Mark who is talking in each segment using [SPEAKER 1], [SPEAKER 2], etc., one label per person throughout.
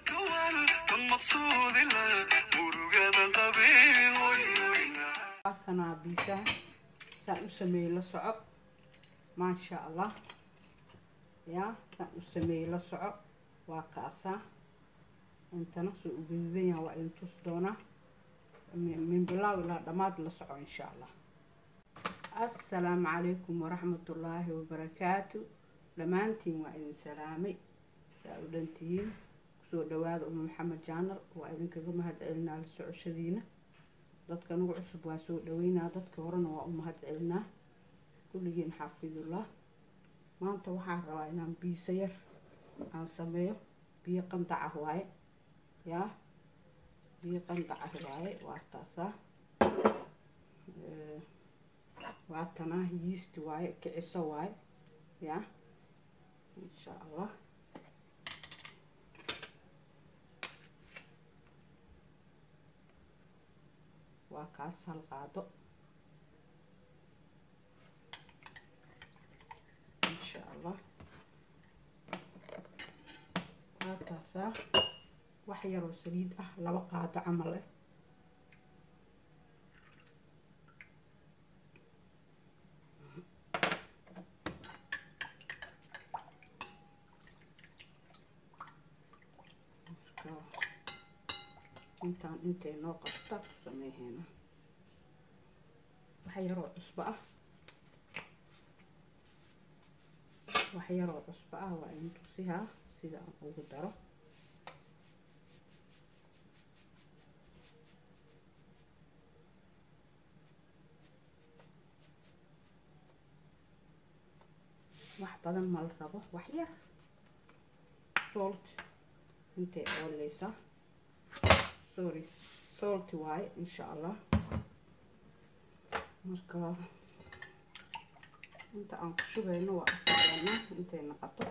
[SPEAKER 1] halkanaa biisaha saan u sameeyey la soco maasha allah yaa saan u sameeyey la soco waa kaasaa intana soo u gaduudan yaha waa idin tus doonaa min bilaaw ilaa dhammaad la soco insha allah assalaamu calaykum waraxmatullaahi wabarakaatu dhammaantiin waa idin salaamay saa u dhantihiin kusoo dhawaada uma maxamed jaanal waa idinkaga mahad celinaa la socoshadiina dadka nagu cusub waa soo dhaweynaa dadka horena waa u mahad celinaa kulligiin xaafidullah maanta waxaan rabaa inaan biisa yar aan sameeyo biyo qandac ah waaye yaa biyo qandac ah waaye waa taasaa waa tanaa yiisti waaye kiciso waaye yaa insha allah waa kaas hal qaado insha allah waa taasaa wax yaroo saliid ah laba qaado camal eh intaan intay noo qabta ku sameeheena wax yaroo cusbo ah wax yaroo cusbo ah waa in tusihaa sida aan ugu daro wax badan ma la rabo wax yar salt intay ooleysaa sorry salty waaye insha allah marka inta aan ku shugayno waa asaana intay naqato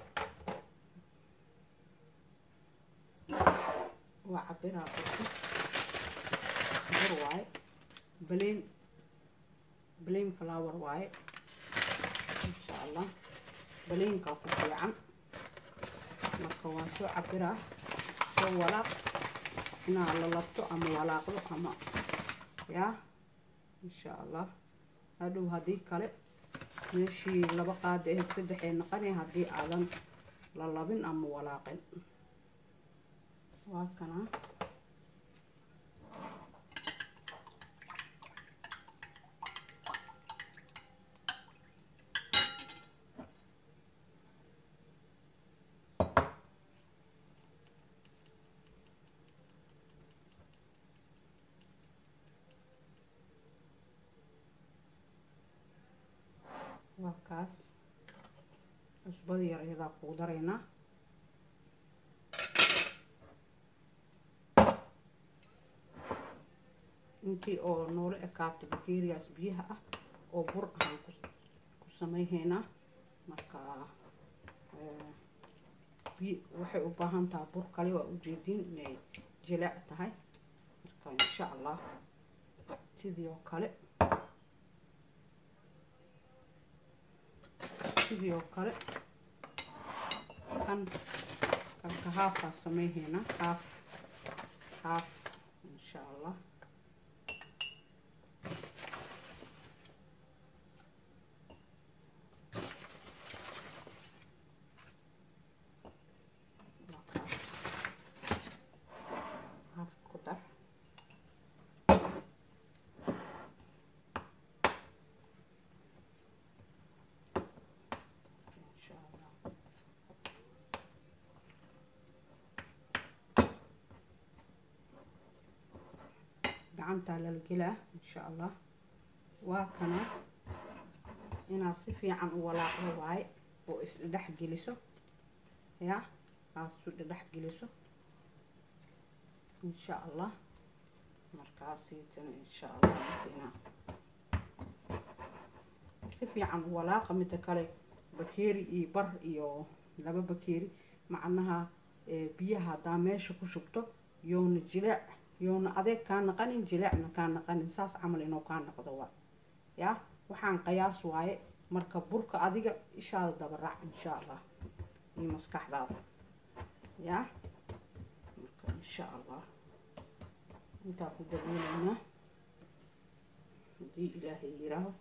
[SPEAKER 1] waa cabiraa burka bur waaye balein balein flower waaye insha allah baleinkaa ku fiican marka waan soo cabiraa soo walaaq inaa la labto ama walaaqdo ama yaa insha allah hadhow haddii kale meeshii laba qaada ahayd saddexee naqanay haddii aadan la labin ama walaaqin waa kanaa waa kaas cusbada yar iyadaa kugu daraynaa intii oo noola ekaato bakeriyaas biyaha ah oo bur ahaan ku sameyheynaa marka biy waxay u baahan tahay bur kale waa ujeediin inay jilaac tahay marka insha allah sidii oo kale sidii oo kale kan kanka haafaa sameyheena haaf haaf insha allah haaf ku dar insha allah gacantaa lala gelaa insha allah waa kana inaad si fiican u walaaqdo waaye oo isdhedhex geliso yaa aad isu dhedhex geliso insha allah markaasiitana insha allah inaa si fiican u walaaqa mida kale bakeeri iyo bar iyo laba bakeeri macnaha biyaha haddaa meesha ku shubto yoona jilaac yoona adeeg kaa naqanin jilaacna kaa naqanin saas camal inuu kaa naqdo waa yaa waxaan qayaas waaye marka burka adiga ishaada dabaraac insha allah iyo maskaxdaada yaa insha allah intaa ku dabooleynaa haddii ilaahay yiraaho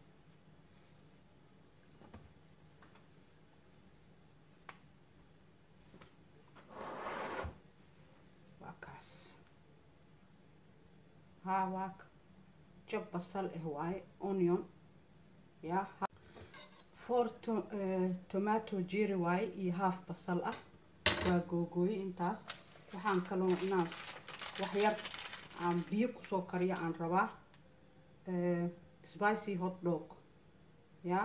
[SPEAKER 1] waa kaas haa waa jab basal ah waaye onion yaa four tomato jeri waaye iyo half basal ah waa googooye intaas waxaan kaloo inaan waxyar aan biyo kusoo kariyo aan rabaa spicy hot dog yaa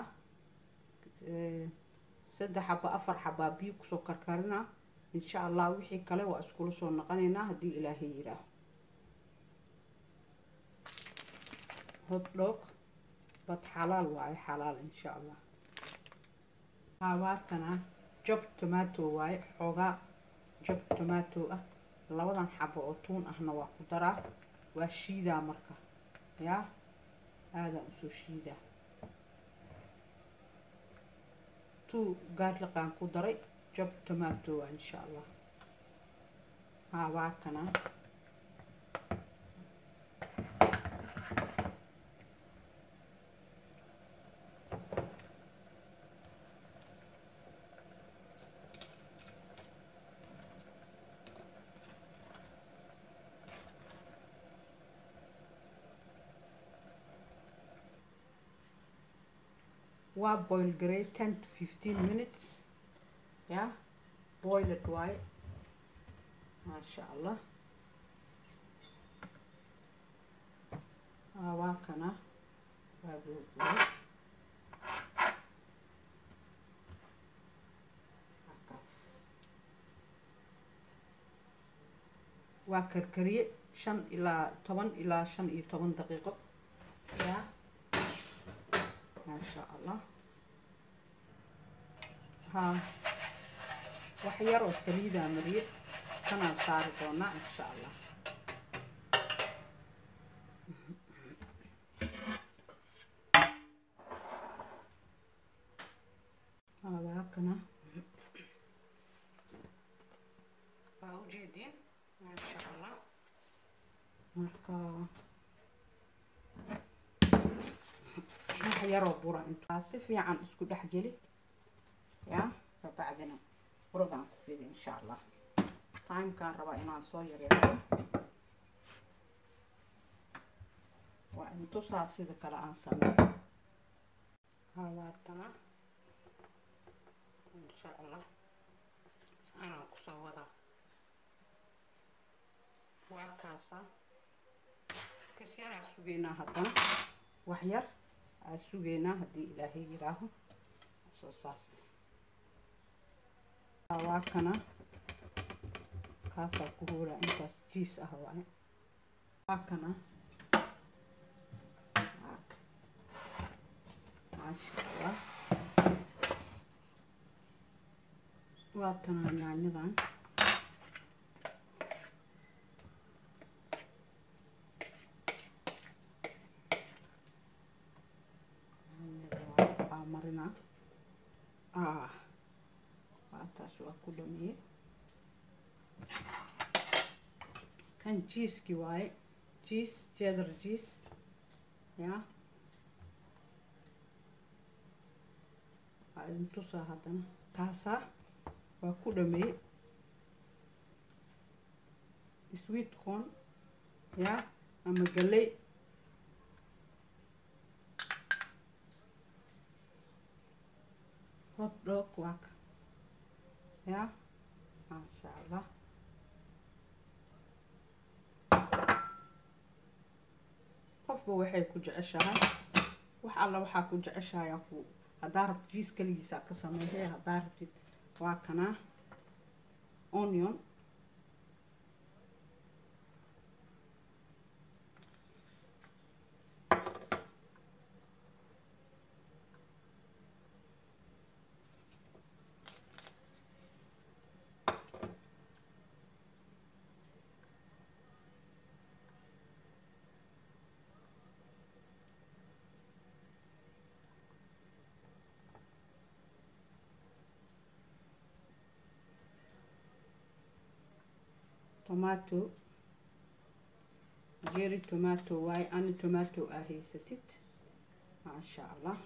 [SPEAKER 1] saddex xaba afar xabaa biyo kusoo karkarina insha allah wixii kale waa iskula soo noqonaynaa haddii ilaahay yidhaaho hot dog bad xalaal waaye xalaal insha allah hawaatana job tomato waaye xoogaa job tomato ah labadan xabo oo tuun ahna waa ku daraa waa shiidaa marka yaa aadaan usoo shiidaa two gaarliqaan ku daray job tomato waa insha allah hawaatana waa boil garay ten to fifteen minutes ya boiled waaye maasha allah waa kana waa googooy waa karkariye shan ilaa toban ilaa shan iyo toban daqiiqo ya maasha allah haa wax yar oo saliidaa mariye kanaan saari doonaa insha allah habaakana waa ujeediin maasha allah marka wax yaroo bura intaa si fiican isku dhex geli yaa kabacdina buragaan ku fidi insha allah timekaan rabaa inaan soo yareeyo waa intusaa sida kale aan sameeyo hawaatana insha allah saanaan kusoo wadaa waa kaasa kas yaraa sugeynaa haddana wax yar aa sugeynaa haddii ilaahay yiraaho soo saas waa kana kaasaa ku hoolaa intaas jiis ah waaye waa kana maasha allah waa tana yaanyadan waa marina ah taas waa ku dhameeye kan jiiski waaye jiis jeedar jiis yaa waa idin tusaa haddana kaasaa waa ku dhameeye sweet corn yaa ama galley hot dog waa ka ya maasha allah qofba waxay ku jeceshahay wax alla waxaa ku jeceshahay ku haddaa rabtid jiis kaligiisa ka sameeyay haddaa rabtid waa kanaa onion tomato jerry tomato waaye ani tomato aa haysatid maasha allah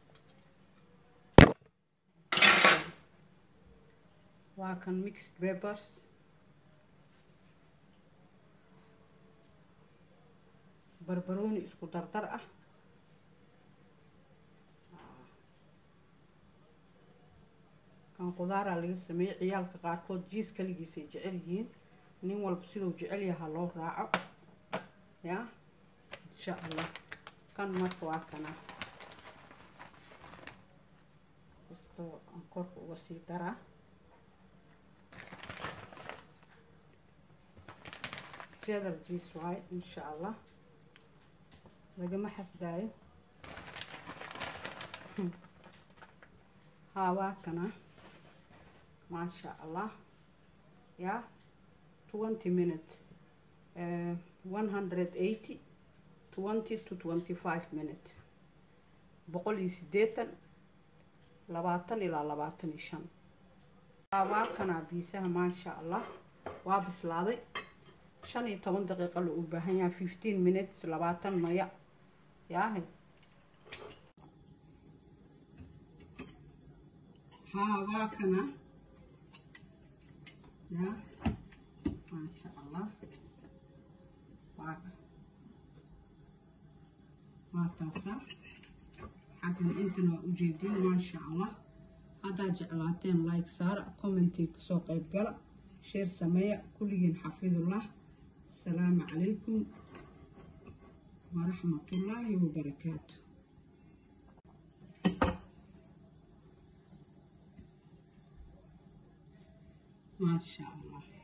[SPEAKER 1] waa kan mixed peppers barbarooni isku dardar ah kan qudaaraa laga sameeyey ciyaalka qaarkood jiis kaligiisay jecel yihiin nin walba siduu jecel yahaa loo raaco ya insha allah kan marka waa kana kastoo aan korka uga sii daraa cheddar jiis waaye insha allah lagama xasdaayo haa waa kana maasha allah ya twenty minute one hundred eighty twenty to twenty five minute boqol iyo siddeetan labaatan ilaa labaatan iyo shan waa kana biisaha maasha allah waa bislaaday shan iyo toban daqiiqa la u baahan yahay fifteen minutes labaatan maya yaahe haa waa kana ya maasha allah waa waa taasa xaggan intan waa ujeedin maasha allah haddaad jeclaateen like saara commentii kasoo qayb gala sheer sameeya kulligiin xafidullah asalaamu calaykum waraxmatullaahi wabarakaatu maasha allah